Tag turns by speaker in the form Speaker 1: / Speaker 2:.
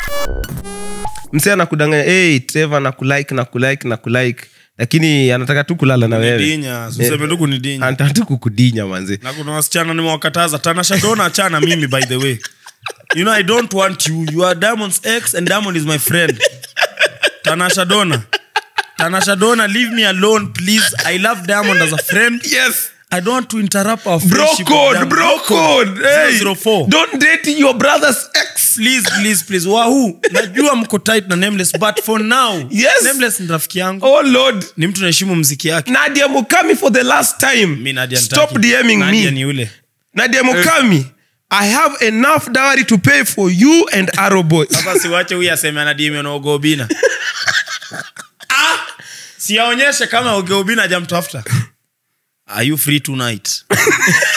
Speaker 1: msee anakudanganya hey, trevor na kulike na kulike na kulike lakini anataka tu kulala na wewe
Speaker 2: dinya useme tu kunidinya
Speaker 1: anataka tu kukudinya manze
Speaker 2: na kuna wasichana nimewakataza tanasha dona achana mimi by the way you know i don't want you you are diamond's ex and diamond is my friend tanasha dona tanasha dona leave me alone please i love diamond as a friend
Speaker 1: yes
Speaker 2: i don't want to interrupt our
Speaker 1: bro
Speaker 2: friendship with
Speaker 1: code
Speaker 2: Diamond.
Speaker 1: bro code hey,
Speaker 2: 004.
Speaker 1: don't date your brother's ex
Speaker 2: please please please wahuu najua mko tight na nameless but for now
Speaker 1: Yes.
Speaker 2: nameless ni rafiki yangu
Speaker 1: oh lord
Speaker 2: ni mtu naheshimu mziki yake
Speaker 1: nadia mukami for the last time
Speaker 2: mi Nadia
Speaker 1: stop
Speaker 2: nitaki.
Speaker 1: dming
Speaker 2: Nadia
Speaker 1: me
Speaker 2: ni yule
Speaker 1: nadia mukami i have enough dowry to pay for you and aroboy
Speaker 2: sasa siwache huyu aseme anadimi na ugeobina ah, siaonyeshe kama ugeobina ajamtafuta are you free tonight